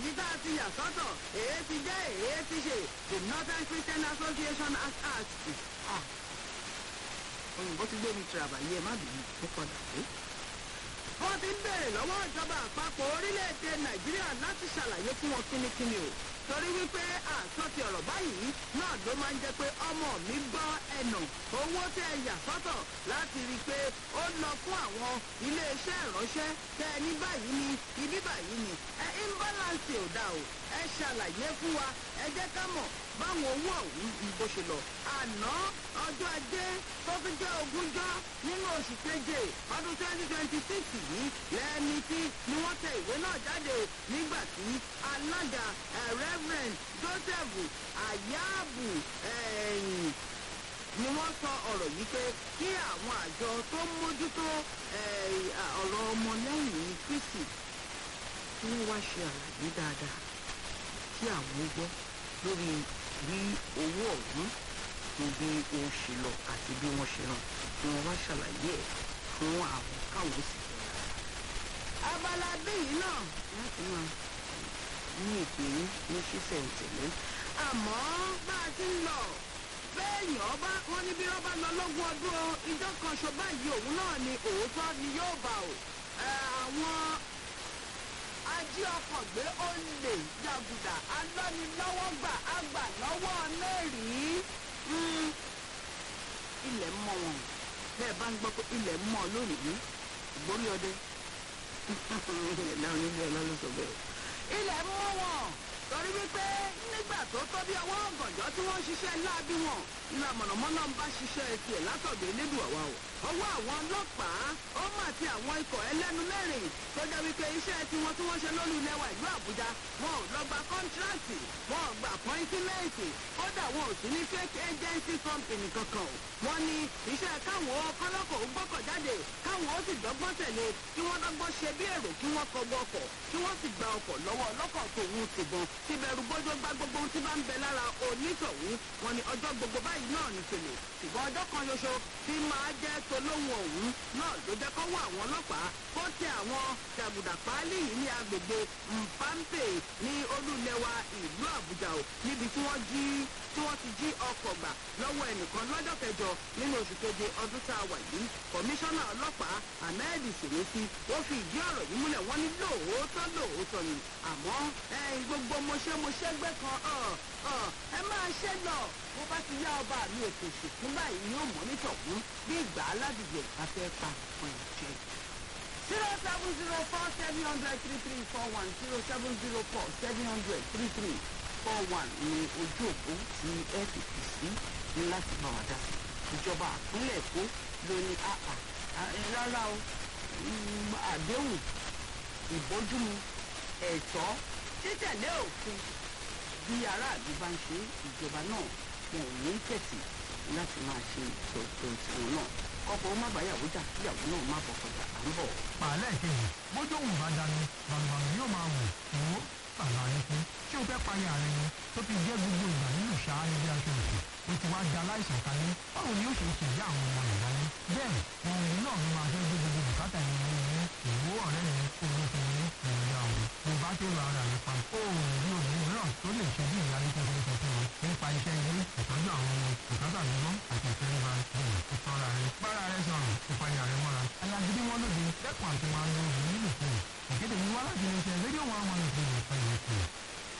èyí tá a ti yà sọ́tọ̀ èyí ti jẹ́ èyí ti ṣe the northern christian association as act ah òyìnbó ti gbé mi tìrabàyè ẹ má bìí ó padà dé wọ́n ti ń bèrè lọ́wọ́ ìjọba àpapọ̀ orílẹ̀-èdè nàìjíríà láti ṣàlàyé fún wọn kínníkínní o torí wípé àsọtì ọ̀rọ̀ báyìí náà ló máa ń jẹ́ pé ọmọ mi gbọ́ ẹ̀nà owó tẹ́ ẹ yà sọ́tọ̀ láti rí i pé ó lọ fún àwọn iléeṣẹ́ ìránṣẹ́ tẹ́ ẹ ní báyìí ni ibi báyìí ni ẹ imbalance ò dá o ẹ ṣàlàyé fún wa ẹ jẹ́ ká mọ̀ báwọn owó ọ̀hún ń bó ṣe lọ àná ọjọ́ ajé tó fi jẹ́ ogúnjọ́ nínú oṣù keje ọdún twenty twenty six yìí lẹ́ni tí ni wọ́n tẹ ìwé náà jáde nígbà tí alága reverend joseph ayabu ni wọ́n sọ ọ̀rọ̀ yìí pé kí àwọn àjọ tó ń mójútó ọ̀rọ̀ ọmọlẹ́yìn kristi kí wọ́n wá ṣe àlàyé dáadáa kí àwọn gbọ́ lórí bí owó ọ̀hún bí ó ṣe lọ àti bí wọ́n ṣe ràn kí wọ́n wá ṣàlàyé ẹ̀ fún àwọn káwọn sì fẹ́ dáadáa. abala bíyìí náà láti máa ní ìpè yín ní ṣíṣẹ̀ ìtẹ̀lé àmọ́ bá a ti ń lọ bẹ́ẹ̀yàn ọba wọn ní bí wọ́n bá lọ lọ́gùn ọdún o ìjọ kan ṣo báyìí òun náà ni òótọ́ ni yóò bá o àwọn ají ọkọ̀ gbé olè jàgùdà alọ́nilọ́wọ́gbà àgbà lọ́wọ́ mẹ́rìí ilẹ̀ mọ́ wọn bẹ́ẹ̀ bá ń gbọ́ pé ilẹ̀ mọ́ lónìí ìgbórí ọdẹ ẹ̀dá onílé ọlá ló sọ bẹ́ẹ̀ ilẹ̀ mọ́ wọn torí wípé nígbà tó tó bí ọwọ́ ọ̀gànjọ́ tí wọ́n ń ṣiṣẹ́ láabi wọn ìlà mọ̀nàmọ́ná ń bá ṣiṣẹ́ tiẹ̀ látọ̀dọ̀ elédùn àwa o ọwọ́ àwọn ọlọ́pàá ó mà ti àwọn ikọ̀ ẹlẹ́nu mẹ́rin tó jẹ́ wípé iṣẹ́ tiwọn tí wọ́n ṣe lólu ilẹ̀ wa ìlú àbújá wọn ò lọ gba kọ́ńtíráàtì wọn ò gba apọ́íntímẹ́ǹtì kódà wọn ò sí ní fake agency company kankan o wọ́n ní iṣẹ́ káwọn kọ́lọ́kọ̀ ó gbọ́kọ̀ jáde káwọn ó sì dọ́gbọ́n tẹ̀lé kí wọ́n dọ́gbọ́n ṣe bí èrò kí wọ́n kọgbọ́ ọkọ̀ kí wọ́n sì gba ọkọ̀ lọ́wọ́ ọlọ́kọ̀ tòun tìbọn tí bẹ̀rù bójú gba gbogbo ohun tí bá ń bẹ lára onítọ̀hún wọn ni ọjọ́ gbogbo báyìí náà ní tèlè ṣùgbọ́n ọjọ́ kan ṣoṣo tí máa jẹ́ tolóhùn ọ̀hún náà ló jẹ́ kọ́wọ́ àwọn ọlọ́pàá kó tẹ àwọn jàgùdà páálí yìí ní agbègbè mpampe ní olúlẹ̀wà ìlú àbújá o níbi tí wọ́n jí tí wọ́n ti jí ọkọ̀ gbà lọ́wọ́ ẹnìkan lọ́jọ́ kẹjọ nínú oṣù keje ọdún tá a wà yìí kọmíṣánná ọlọ́pàá ahmed sèrèsì ó fi ìdí ọ̀rọ̀ yìí múlẹ̀ wọ́n ní lóòótọ́ lóòótọ́ ni àmọ́ gbogbo mọṣẹ́mọṣẹ́ gbẹ́ kan ẹ máa ṣe lọ bó bá ti yá ọba mi ètò ìsìnkú báyìí yóò mọ́ nítọ̀hún bí ìgbà aládùúgbò bá fẹ́ pa fún ìjẹ́ zero seven zero four seven hundred three three four one zero seven zero four seven hundred three three four one ní ojú òpó tí ẹ fi kù sí ní láti bá wa dá sí ìjọba àpínlẹ̀ èkó ló ní àpà rárá o àdéhùn ìbójúmu ẹ̀tọ́ títẹ̀lé òfin bí aráàlú bá ń ṣe ìjọba náà wọn ò ní tẹ̀sí láti máa ṣe ìtọ́jú tiwọn náà kọ́kọ́ má bàyàwó jà kíyàwó náà má bọ̀ kọjá à ń bọ̀. pàálẹ̀ kejì bójú òun bá dání bàbàbà yóò máa wò ó bàbá rẹ fún tí o fẹ́ payà rẹ ni tó fi jẹ́ gbogbo ìgbà nínú ṣáájú bí aṣọ òkè o ti wá da aláìsàn kalẹ̀ báwo ni ó ṣe ṣe ìyá àwọn ọmọ rẹ̀ láyé bẹ́ẹ̀ ohun ìlú náà ló máa fẹ́ gbé gbogbo bùkátà ìrìn ìrìn ìwó ọ̀rẹ́ mi owó fún mi ìrìn àwọn mo bá tó lọ ara rẹ̀ pa ó rí obìnrin mìíràn tó lè ṣe bí ìyá nípa ìfẹ́ fún mi nípa iṣẹ́ ilé ìtọ́jú àwọn ọmọ bùkátà mímọ́ àti ìfẹ́ríba ìrìn ìtọ́ra rẹ̀ bára rẹ̀ sọ̀rọ̀ ìpayà rẹ̀ mọ́ra alágídí wọn lóde dẹ́kun àti máa lo obìnrin nílùú fún mi ìkéde mi wá láti iléeṣẹ́ rédíò wọn àwọn ìpínlẹ̀ ìpínlẹ̀ ìpínlẹ̀.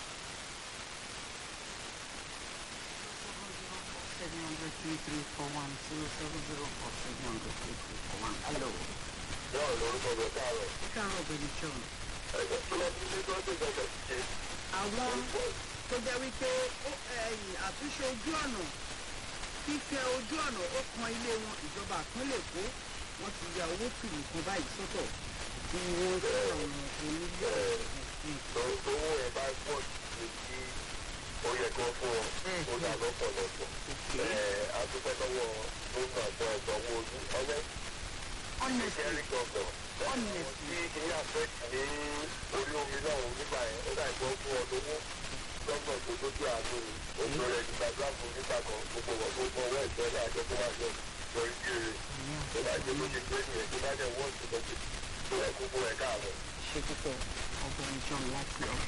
seven hundred three three four one zero seven zero four seven hundred three three four one. hello. náà lórúkọ rẹ̀ káàárọ̀. káàárọ̀ bẹ̀rẹ̀ john. ẹ̀jẹ̀ tí wọ́n ti ní tó ṣe ìjọba ti ṣe. àwọn tó jẹ́ wípé àtúnṣe ojú ọ̀nà fífẹ́ ojú ọ̀nà ó kan ilé wọn ìjọba àpínlẹ̀ èkó wọ́n ti ya owó kìlì kan báyìí sọ́tọ̀ tí wọ́n fún àwọn onílé owó ẹ̀ bá pọ̀ ju ti ó yẹ kó fún ọ ó dà lọ́pọ̀lọpọ̀. àdúgbò lọ́wọ́ gómìnà àti ọ̀gbọ̀n owó ojú ọwọ́ honestly kẹ́rì gbọ̀ngàn. honestly tí kìíní àfẹ́tì ní orí omi náà nígbà yẹn ó dà ìgbọ́ fún ọ lówó lọ́gbọ̀n tó lójú àánú ojú rẹ̀ nígbà gbàgbó nígbà kan gbogbo wọn gbogbo ọwọ́ ìgbẹ́lẹ̀ àjọ tó wà lọ lórí kiri tó bá jẹ́ lóṣù pé nìyẹn tó bá jẹ́ wọ́ọ̀sì lọ́sẹ̀ tó ẹ̀ gbogbo ẹ̀ káàbọ̀. ṣe púpọ̀ ọgbọ̀n john láti ọgbà.